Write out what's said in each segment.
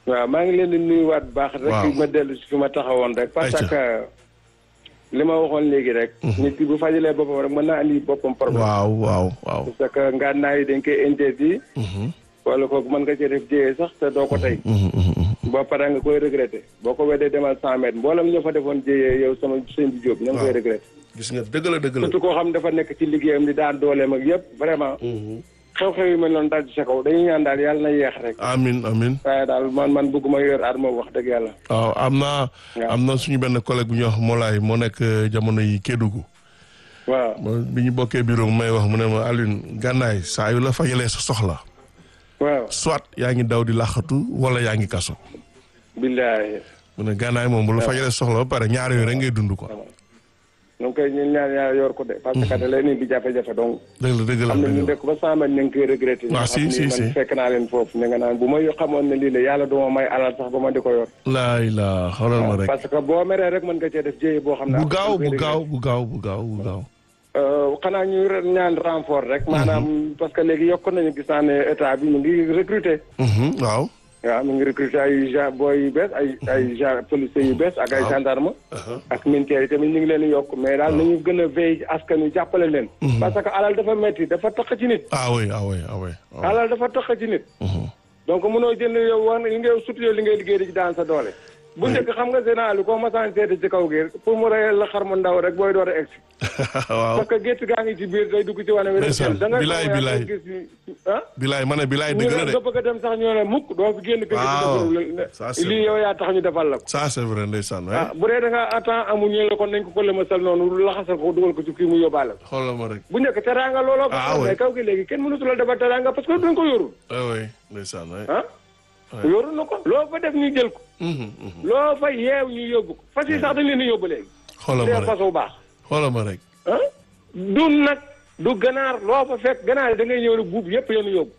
waaw maa ngi leen di nuyuwaat bu baax. waaw rek ma dellu si fi ma taxawoon rek. parce Ayca. que li ma waxoon léegi rek. nit ki bu fajalee boppam rek mën naa andi boppam problème. waaw waaw waaw. parce que ngànnaay yi dañ koy interdit. wala kooku mën nga cee def jéyee sax te doo ko tey. boo paree nga koy regretté boo ko weddee demal cent mètres mboolem ñoo fa defoon jéyee yow sama sëñ bi Jóob ñoo ngi koy waaw. regretté. gis nga dëgg la dëgg la. surtout koo xam ne dafa nekk ci liggéeyam di daan dooleem ak yëpp vraiment. xew-xew yu mel noonu daal ci sa kaw dañuy ñaan daal yàlla na yeex rek. amin amin waaye daal man man bëgguma yor arme wax dëgg yàlla. waaw am naa Waaw. am na suñu benn collègue bu ñuy wax Molaay moo nekk euh, jamono yi Kédougou waaw mo bi ñu bokkee bureau mu may wax mu ne ma Alioune gànnaay saa yu la fajalee sa soxla waaw soit yaa ngi daw di laxatu wala yaa ngi kaso billaahi mu ne gànnaay moom bu la fajalee sa soxla ba pare ñaar yooyu rek ngay dund quoi ñu ngi koy ñu ñaan yàlla yor ko de parce que da leen di jafe-jafe donc dëgg la dëgg la am na ñu dëgg la dëkk ba sàmman ñu ngi koy regretté Ah, ñu si, xam si, ni si. man fekk naa leen foofu ñu nga naan bu ma xamoon ne lii la yàlla duma may alal sax ba ma di ko yor laay la xoolal ma rek parce que boo meree rek mën nga cee def jéye boo xam ne bu après gaaw dañ bu koy gaaw bu gaaw bu gaaw bu gaaw Euh, xanaa ñuy re- ñaan renfort rek maanaam parce que léegi yokk nañu gis naa ne état bi mu ngi recruter Mhm, waaw waaw mu ngi recruter ay gen booy yu bees ay ay gen policiers yu bees ak ay gendarme ak militaires yi tamit ñu ngi leen di yokk mais daal nañu gën a veille ci askan wi jàppale leen parce que alal dafa metti dafa taq ci nit ah oui ah oui ah oui ah oui. alal dafa taq ci nit Mhm. donc mënoo jënd yow wax li ngay surtout yow li ngay liggéey di ci daan sa doole bu njëkk xam nga général yi koo masaan seeti ci kaw gi pour mu reyal la xar mu ndaw rek booy door a egsi waaw parce que gétt gaa ngi ci biir day dugg ci wane wi rek Ndeysaan. da ngay Bilaay, xool yaa bilaay. ngi gis ni- ah bilaay ma ne bilaay ñu dëgg la ne de nga bëgg a dem sax ñu ne mukk doo fi génn kër Waaw. gi Ça, c'est lii yow yaa tax ñu defal la ko ça c'est vrai ndeysaan ah ouais. bu dee da nga attend amul ñu la kon nañ ko ko lëmasal noonu laxasal ko dugal ko ci kii mu yóbbaale ko xoolal ma rek bu njëkk teraanga looloo ko Ah, xam ouais. mais kaw gi léegi kenn mënatu la defal teraanga parce que duñ ko yorul ah oui ndeysaan ouais. ah yorul na ko loo fa def ñu jël ko Mhm, mhm. loo fa yeew ñu yóbbu ko fas yi sax dañ leen di yóbbu léegi xoolal ma dee rek fas bu baax xoolal ma rek ah du nag du ganaar loo fa fekk ganaar yi da ngay ñëw rek buub yëpp yoonu yóbbu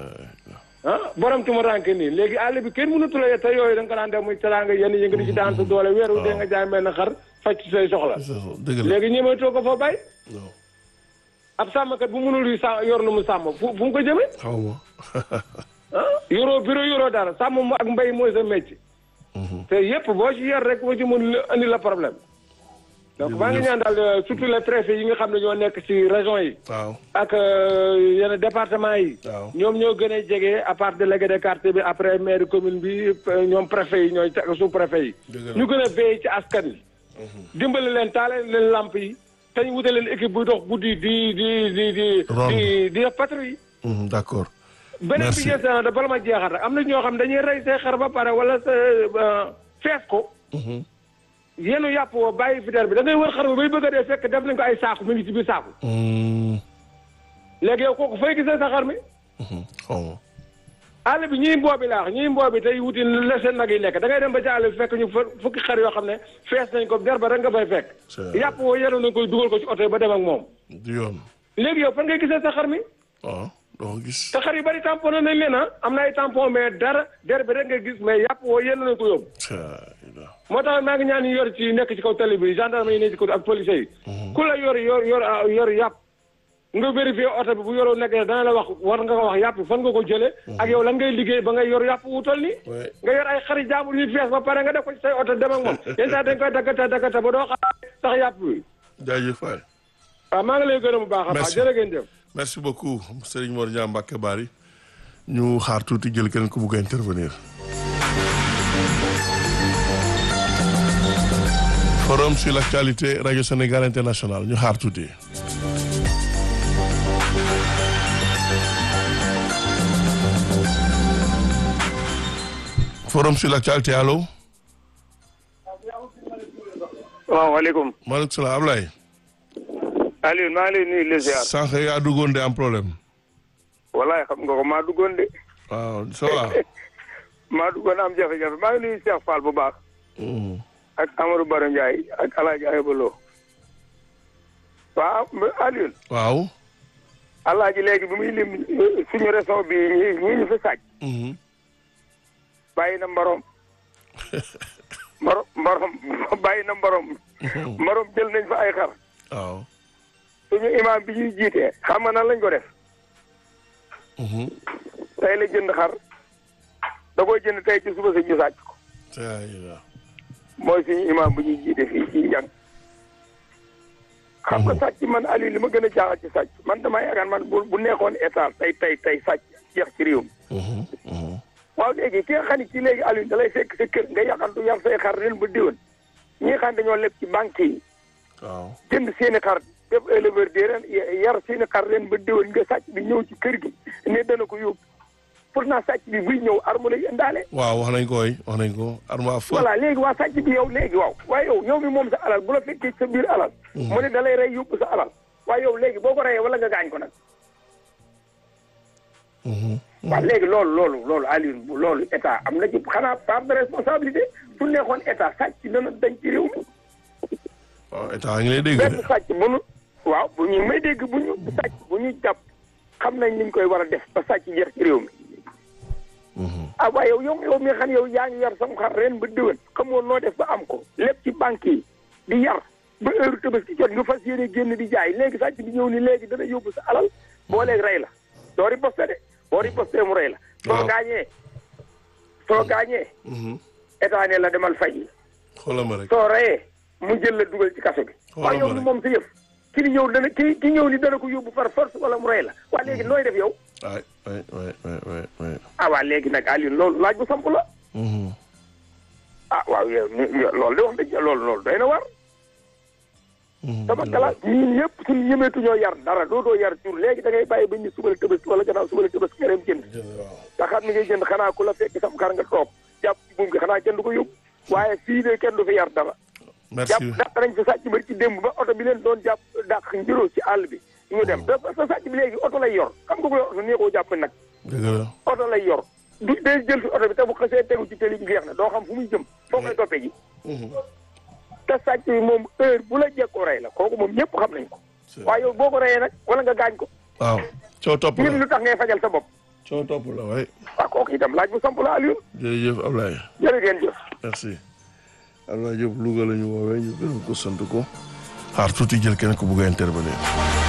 ah borom tu ma rànke nii léegi àll bi kenn mënatu la te yooyu da nga ko daan def muy teraanga yenn yi nga di ci daan sa doole weeru dee nga jaay mel na xar faj ci say soxla dëgg la léegi ñemeetoo ko fa bay non ab sàmmkat bu mënul yu sàmm yor lu mu sàmm fu fu mu ko jëmee xaw ma ah yoroo bureau yoroo dara sàmm mu ak mbay mooy sa métier te yëpp boo ci yor rek boo ci mën andi la problème donc maa ngi ñaan daal euh, surtout les préfets yi nga xam ne ñoo nekk ci région yi waaw ak euh, yenn département yi waaw ñoom ñoo gën a jege à part délégué de quartier bi après maire commune bi euh, ñoom préfet yi ñooy sous préfet yi Dëgg la. ñu gën a veillé ci askan wi dimbali leen taale leen lamp yi te ñu wute leen équipe buy dox guddi di di di di Ronde. di di def patrouille Mhm, d'accord beneen bi Merci. jeex na da bala ma jeexal rek am na ñoo xam dañuy rey say xar ba pare wala sa euh, fees ko Mhm. yenu yàpp woo bàyyi fi der bi da ngay wër xar ba bay bëgg a dee fekk def nañ ko ay saaku mi ngi ci biir saaku Mm, léegi yow kooku fay gisee sa xar mi mhm, xaw ma àll bi ñii mboobi laax ñii mboobi tey wuti la seen nag yi lekk da ngay dem ba ci àll bi fekk ñu fa fukki xar yoo xam ne fees nañ ko der ba rek nga fay fekk C'est- yàpp woo yenu nañ koy dugal ko ci oto yi ba dem ak moom du yoon léegi yow fan ngay gisee sa xar mi waaw doo ko gis te xar yu bari tampon nañ leen ah am na ay tampon mais dara der bi rek nga gis mais yàpp woo yenu nañ ko yóbbu Caa- moo tax maa ngi ñaan ñu yor ci nekk ci kaw tali bi gendarme yi nekk ci kaw ak police yi ku la yor yor yor yor yàpp nga vérifié oto bi bu yoroo nekk dana la wax war nga ko wax yàpp fan nga ko jëlee ak yow lan ngay liggéey ba ngay yor yàpp wutal ni Ouais. nga yor ay xarit jaambur yu fees ba pare nga def ko ci say oto dem ak moom yenn saa dañ koy daggata daggata ba doo xam sax yàpp bi jaajëf waay waaw maa ngi lay gërëm bu baax a baax Merci. jërë ngeen jëf merci beaucoup Serigne Mor Niang Mbacke Bari ñu xaar tuuti jël keneen ku bugg a intervenir. forum sur l'actualité radio Sénégal international ñu xaar tuuti. forum sur l'actualité allo. waaw waaleykum maaleykum salaam Ablaye. Aliou maa ngi lay nuyu les ziar sànq yaa duggoon de am problème. wallaay xam nga ko maa duggoon de waaw ça va. maa duggoon am jafe-jafe maa ngi nuyu Cheikh Fall bu baax Mm. ak Amadou Baro Ndiaye ak El Hadj Ayba Lo waaw Aliou waaw. Alaaji léegi bi muy lim suñu région bi ñi ñi ñu fi sàcc Mhm. bàyyi na mbarom mbarom mbarom bàyyi na mbarom mbarom jël nañ fa ay xar waaw. suñu imaam bi ñuy jiitee xam nga nan lañ ko def Mhm. tey la jënd xar da koy jënd tey ci suba sa ñu sàcc ko mooy suñu imam bu ñuy jiite fii ci njàng xam nga sàcc man Aliou li ma gën a jaaxal ci sàcc man damaa yaakaar man bu bu nekkoon état tey tey tey sàcc jeex ci réew mi waaw léegi ki nga xam ne ci léegi Aliou da lay fekk sa kër nga yaxantu yar say xar ren ba diwoon ñi nga xam dañoo leb ci banque yi waaw jënd seen i xar def éleveur de ren yar seen i xar ren ba diwoon nga sàcc bi ñëw ci kër gi ne dana ko yóbbu pourtant sàcc bi buy ñëw arme lay indaale waaw wax nañ ko waay wax nañ ko arme à feu voilà léegi waa sàcc bi yow léegi waaw waaye yow yow mi moom sa alal bu la fekkee sa biir alal mu ne da lay rey yóbbu sa alal waaye yow léegi boo ko reyee wala nga gaañ ko nag waaw léegi loolu loolu loolu Aliou loolu état am na ci xanaa part de responsabilité su nekkoon état sàcc dana dañ ci réew mi waaw état ngi lay dégg benn sàcc bu nu waaw bu ñu may dégg bu ñu sàcc bu ñu jàpp xam nañ niñ koy war a def ba sàcc jeex ci réew mi ah waaye yow yow yow mi nga xam yow yaa ngi yar sam xar ren ba déwén xamoon noo def ba am ko lépp ci banque yi di yar ba heure Tabaski jot nga fas yéene génn di jaay léegi sàcc bi ñëw ni léegi dana yóbbu sa alal boo léegi rey la doo riposte de boo riposte mu rey la soo gaañee soo gaañee état ne la demal fay yi xoolal ma rek soo reyee mu jël la dugal ci kaso bi waaye yow ni moom sa yëf ki ni ñëw dana ki ki ñëw ni dana ko yóbbu par force wala mu rey la waa léegi nooy def yow waay waay waay waay waay ah waa léegi nag Aliou loolu laaj bu samp la ah waaw yow loolu de wax dëgg loolu loolu doy na war sama classe ñun ñëpp suñu ñemeetu ñoo yar dara doo doo yar jur léegi da ngay bàyyi ba ñu subal Tabaski wala gannaaw subal Tabaski nga dem jënd te xam ni ngay jënd xanaa ku la fekk sam xar nga toog jàpp ci buum gi xanaa kenn du ko yóbbu waaye fii de kenn du fi yar dara jàpp dàq nañ fi sàcc bari ci démb ba oto bi leen doon jàpp dàq njëroo ci àll bi ñu dem te sa sàcc bi léegi oto lay yor xam nga ko yor oto nii koo jàpp nag dëgg la oto lay yor du day jël fi oto bi te bu xasee tegu ci télé bi jeex na doo xam fu muy jëm foo koy toppee ji te sàcc bi moom heure bu la jekkoo rey la kooku moom ñëpp xam nañ ko waaye yow boo ko reyee nag wala nga gaañ ko waaw coo topp ñun la lu tax ngay fajal sa bopp coo topp la waay waaw kooku itam laaj bu samp la Aliou jërëjëf Ablaye jërë ngeen jëf merci Ablaye Diop Louga la ñu woowee ñu gërëm ko sant ko xaar tuuti jël kenn ku bugg a intervenir